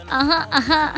aha, aha.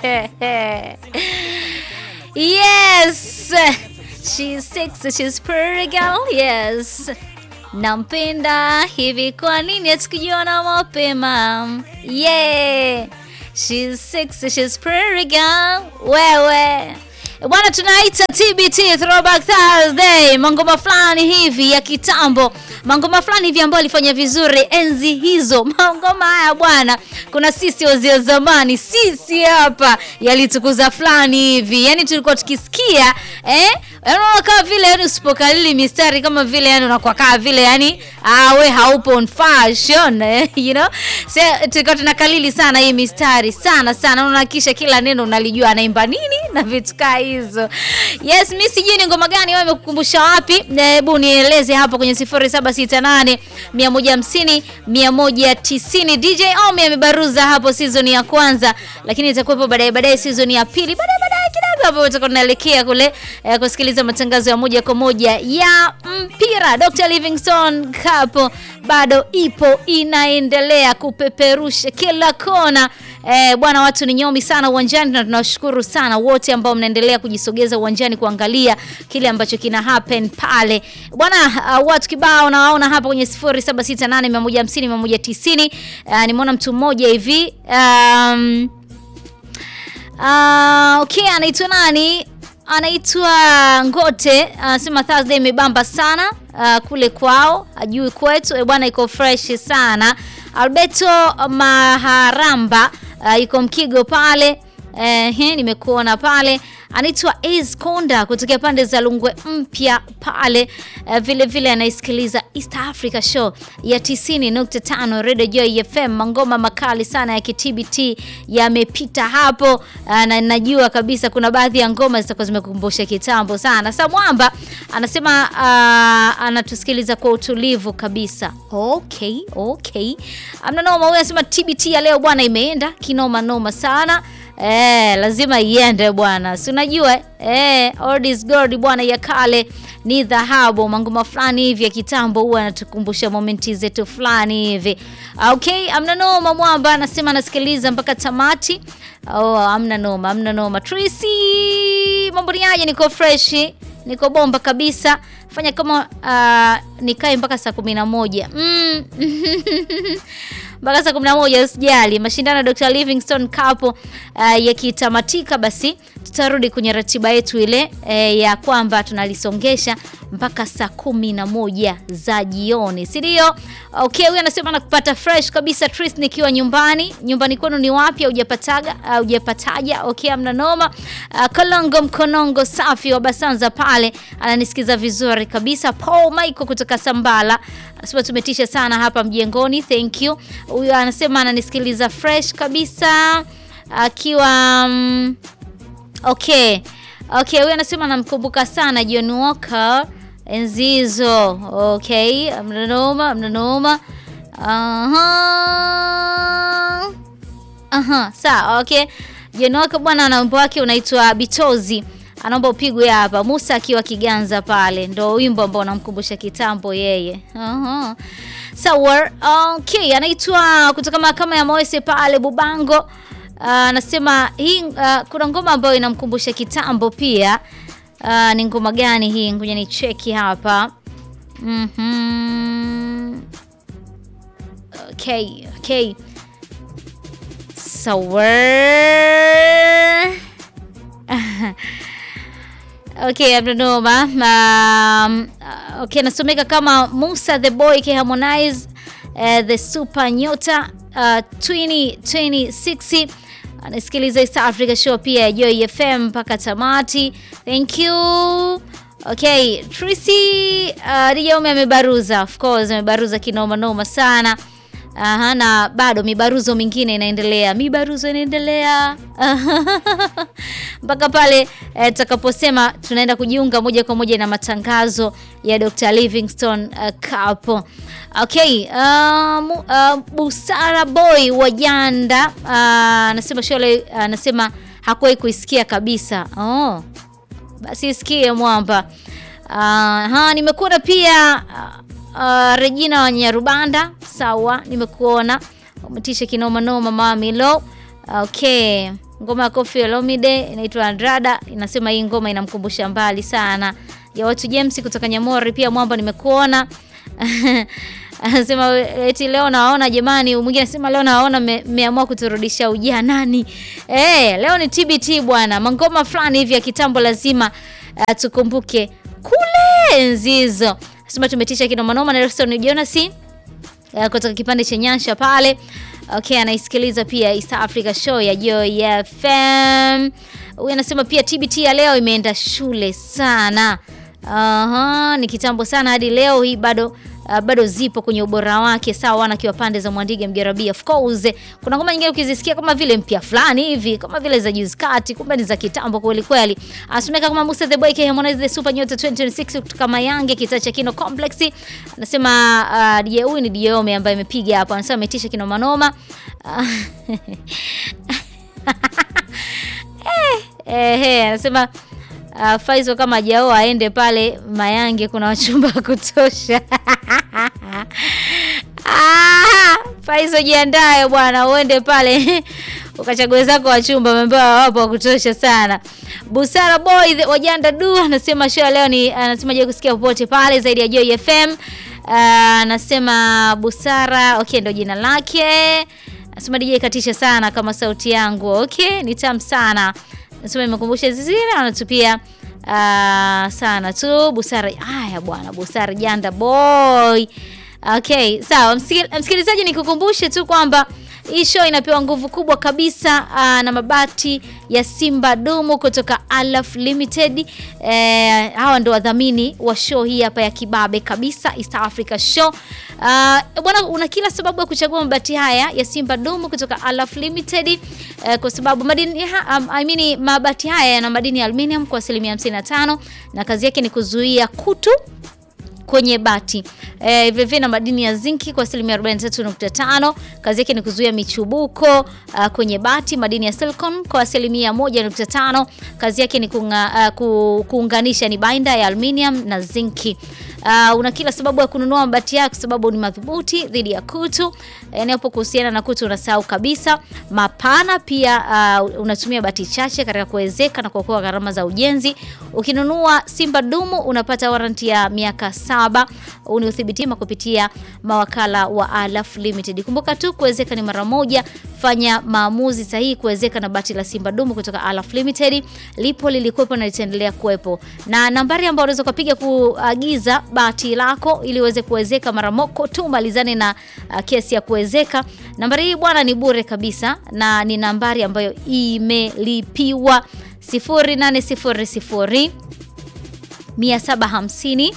yes, she's six, she's pretty girl. Yes, nampenda hivi, kwa nini hatukujiona mapema? Yeah, she's six, she's pretty girl. Wewe bwana, tunaita TBT Throwback Thursday, mangoma fulani hivi ya kitambo, mangoma fulani hivi ambayo alifanya vizuri enzi hizo. Mangoma haya bwana, kuna sisi wazee wa zamani, sisi hapa yalitukuza fulani hivi, yani tulikuwa tukisikia eh, unaona kama vile yani usipokalili mistari kama vile yani unakuwa kama vile yani ah, we haupo on fashion eh, you know so, tulikuwa tunakalili sana hii mistari sana sana, unahakikisha kila neno unalijua anaimba nini na vitu kaa hizo. Yes, mimi sijui ni ngoma gani wewe umekukumbusha wapi? Hebu nieleze hapo kwenye 0768 150 190. DJ Omi amebaruza hapo season ya kwanza, lakini itakuwepo baadaye baadaye season ya pili baadaye baadaye kidogo hapo tutakuwa tunaelekea kule eh, kusikiliza matangazo ya moja kwa moja ya mpira. Dr. Livingstone Cup bado ipo inaendelea kupeperusha kila kona. Eh, bwana watu ni nyomi sana uwanjani na tunawashukuru sana wote ambao mnaendelea kujisogeza uwanjani kuangalia kile ambacho kina happen pale. Bwana uh, watu kibao nawaona hapa kwenye 0768150190. Uh, nimeona mtu mmoja hivi um, uh, okay anaitwa nani? Anaitwa Ngote anasema Thursday imebamba sana uh, kule kwao, ajui kwetu. E bwana, iko fresh sana. Alberto Maharamba uh, yuko Mkigo pale eh, nimekuona pale. Anaitwa Ace Konda kutokea pande za Lungwe mpya pale uh, vile vile anaisikiliza East Africa Show ya 90.5 Radio Joy FM. Mangoma makali sana ya KTBT yamepita hapo uh, na najua kabisa kuna baadhi ya ngoma zitakuwa zimekumbusha kitambo sana. Samwamba anasema uh, anatusikiliza kwa utulivu kabisa. Okay, okay. Amna noma, huyu anasema TBT ya leo bwana imeenda kinoma noma sana. Eh, lazima iende bwana, si unajua eh, old is gold bwana, ya kale ni dhahabu. Mangoma fulani hivi ya kitambo huwa anatukumbusha momenti zetu fulani hivi. Okay, amna noma. Mwamba anasema anasikiliza mpaka tamati. Oh, amna noma, amna noma. Tracy, mambo ni aje? Niko fresh, niko bomba kabisa. Fanya kama uh, nikae mpaka saa kumi na moja mm. mpaka saa kumi na moja usijali. Mashindano ya Dr. Livingstone Cup uh, yakitamatika, basi tutarudi kwenye ratiba yetu ile eh, ya kwamba tunalisongesha mpaka saa kumi na moja za jioni, si ndio? Okay, huyu anasema nakupata fresh kabisa Tris, nikiwa nyumbani. Nyumbani kwenu ni wapi? Hujapataga hujapataja? Okay, amna noma. Uh, Kolongo Mkonongo safi wa Basanza pale ananisikiza vizuri kabisa. Paul Michael kutoka Sambala anasema tumetisha sana hapa mjengoni, thank you. Huyu anasema ananisikiliza fresh kabisa akiwa um, okay okay. Huyu anasema anamkumbuka sana John Walker enzi hizo. Okay, mnanoma mnanoma. Aha, aha, sawa. Okay, John Walker bwana, na wimbo wake unaitwa Bitozi anaomba upigwe hapa. Musa akiwa Kiganza pale, ndo wimbo ambao unamkumbusha kitambo yeye. Aha. Sawa. Okay, anaitwa kutoka mahakama ya Moise pale Bubango. Anasema uh, hii uh, kuna ngoma ambayo inamkumbusha kitambo pia. Uh, ni ngoma gani hii? Ngoja ni cheki hapa. Mhm. Okay, okay. Sawa. Okay, abdonoma. Um, okay, nasomeka kama Musa the Boy K Harmonize uh, the Super Nyota uh, 2026 anasikiliza East Africa Show pia ya Joy FM mpaka tamati. Thank you. Okay, Tracy uh, DJ Ome amebaruza, of course amebaruza kinoma noma sana. Aha, na bado mibaruzo mingine inaendelea, mibaruzo inaendelea mpaka pale tutakaposema eh, tunaenda kujiunga moja kwa moja na matangazo ya Dr. Livingstone uh, Cup. Okay, uh, uh, Busara Boy wa Janda anasema uh, shole anasema uh, hakuwahi kuisikia kabisa. Oh, basi isikie mwamba. Uh, ha nimekuona pia uh, Uh, Regina wa Nyarubanda sawa, nimekuona umetisha kinoma noma mami lo Okay, ngoma ya Koffi Olomide inaitwa Andrada, inasema hii ngoma inamkumbusha mbali sana. Ya watu James kutoka Nyamori, pia mwamba nimekuona anasema eti leo nawaona jamani. Mwingine anasema leo nawaona mmeamua kuturudisha ujanani. Eh, leo ni TBT bwana, mangoma fulani hivi ya kitambo lazima uh, tukumbuke kule enzi hizo. Anasema tumetisha kinomanoma na Nelson Jonas uh, kutoka kipande cha Nyansha pale. Okay, anaisikiliza pia East Africa Show ya Joy FM. Huyu anasema pia TBT ya leo imeenda shule sana. Aha, ni kitambo sana hadi leo hii bado Uh, bado zipo kwenye ubora wake sawa na kiwa pande za Mwandige Mjarabi. Of course kuna ngoma nyingine ukizisikia kama vile mpya fulani hivi kama vile za juzi kati, kumbe ni za kitambo kweli kweli. Asumeka kama Musa the Boy, Harmonize the Super Nyota 2026 kutoka Mayange kitaa cha Kino Complex. Anasema uh, DJ huyu ni DJ Ome ambaye amepiga hapo. Anasema ametisha kino manoma. eh, eh, anasema Uh, Faizo kama hajaoa aende pale Mayange, kuna wachumba wa kutosha. Ah, Faizo jiandae bwana, uende pale ukachague zako wachumba, ameambiwa wapo wa kutosha sana. Busara boy wajanda du anasema show leo ni anasema je kusikia popote pale zaidi ya Joy FM. Anasema uh, Busara okay, ndo jina lake. Anasema DJ katisha sana kama sauti yangu. Okay, ni tamu sana. Nasema imekumbusha zile anatupia uh, sana tu Busara. Haya bwana, Busara janda boy. Okay, sawa msikilizaji, nikukumbushe tu kwamba hii show inapewa nguvu kubwa kabisa uh, na mabati ya Simba Dumu kutoka Alaf Limited. Eh, hawa ndo wadhamini wa show hii hapa ya kibabe kabisa East Africa Show. Uh, bwana una kila sababu ya kuchagua mabati haya ya Simba Dumu kutoka Alaf Limited uh, kwa sababu madini um, I mean, mabati haya yana madini ya aluminium kwa asilimia 55 na kazi yake ni kuzuia kutu kwenye bati e, vile vile na madini ya zinki kwa asilimia 43.5. Kazi yake ni kuzuia michubuko uh, kwenye bati. Madini ya silicon kwa asilimia 1.5. Kazi yake ni kunga, uh, kuunganisha ni binder ya aluminium na zinki. Uh, una kila sababu ya kununua mabati yako sababu ni madhubuti dhidi ya kutu. Endapo kuhusiana na kutu unasahau kabisa. Mapana pia uh, unatumia bati chache katika kuwezeka na kuokoa gharama za ujenzi. Ukinunua Simba Dumu unapata waranti ya miaka saba. Ni uthibitima kupitia mawakala wa Alaf Limited. Kumbuka tu kuwezeka ni mara moja. Fanya maamuzi sahihi kuwezeka na bati la Simba Dumu kutoka Alaf Limited. Lipo, lilikuwepo na litaendelea kuwepo. Na nambari ambayo unaweza kupiga kuagiza bati lako ili uweze kuwezeka mara moko tu malizane na uh, kesi ya kuwezeka. Nambari hii bwana ni bure kabisa na ni nambari ambayo imelipiwa 0800 750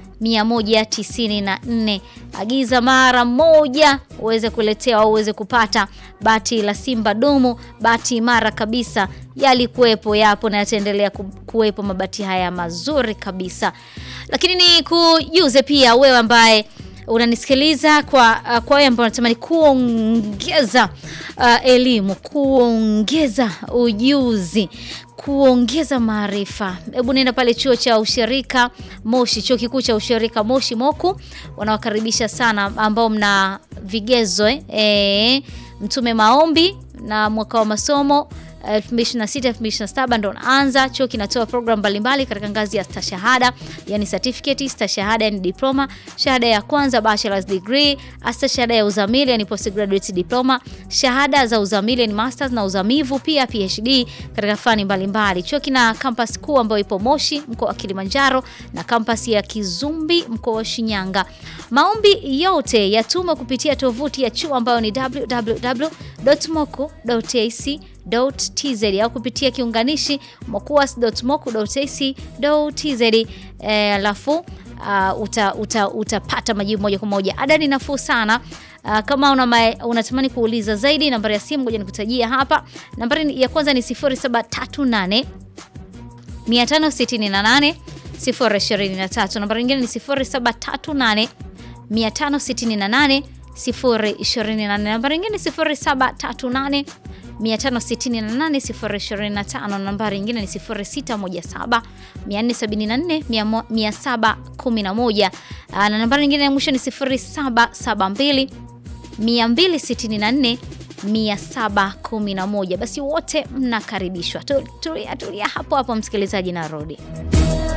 194. Agiza mara moja uweze kuletewa au uweze kupata bati la Simba Dumu, bati imara kabisa. Yalikuwepo, yapo na yataendelea kuwepo mabati haya mazuri kabisa. Lakini ni kujuze pia wewe ambaye unanisikiliza kwa uh, kwa wewe ambao unatamani kuongeza uh, elimu, kuongeza ujuzi kuongeza maarifa, hebu nenda pale chuo cha ushirika Moshi, chuo kikuu cha ushirika Moshi Moku, wanawakaribisha sana ambao mna vigezo eh, e, mtume maombi na mwaka wa masomo 2026 2027 ndo naanza. Chuo kinatoa program mbalimbali katika ngazi ya stashahada, yani certificate, stashahada yani diploma, shahada ya kwanza bachelor's degree, stashahada ya uzamili yani postgraduate diploma, shahada za uzamili yani masters na uzamivu, pia PhD katika fani mbalimbali. Chuo kina campus kuu ambayo ipo Moshi mkoa wa Kilimanjaro na campus ya Kizumbi mkoa wa Shinyanga. Maombi yote yatumwa kupitia tovuti ya chuo ambayo ni www.moku.ac tz au kupitia kiunganishi mokuas.moku.ac.tz. Alafu uh, uta, uta, utapata majibu moja kwa moja. Ada ni nafuu sana. Uh, kama una unatamani kuuliza zaidi, nambari ya simu ngoja nikutajia hapa. Nambari ya kwanza ni 0738 568 023. Nambari nyingine ni 0738 568 028. Nambari nyingine ni 0738 568 nambari nyingine ni 0617 474 711 na nambari nyingine ya mwisho ni 0772 264 711. Basi wote mnakaribishwa. Tu- Tulia tulia hapo hapo, msikilizaji, narudi.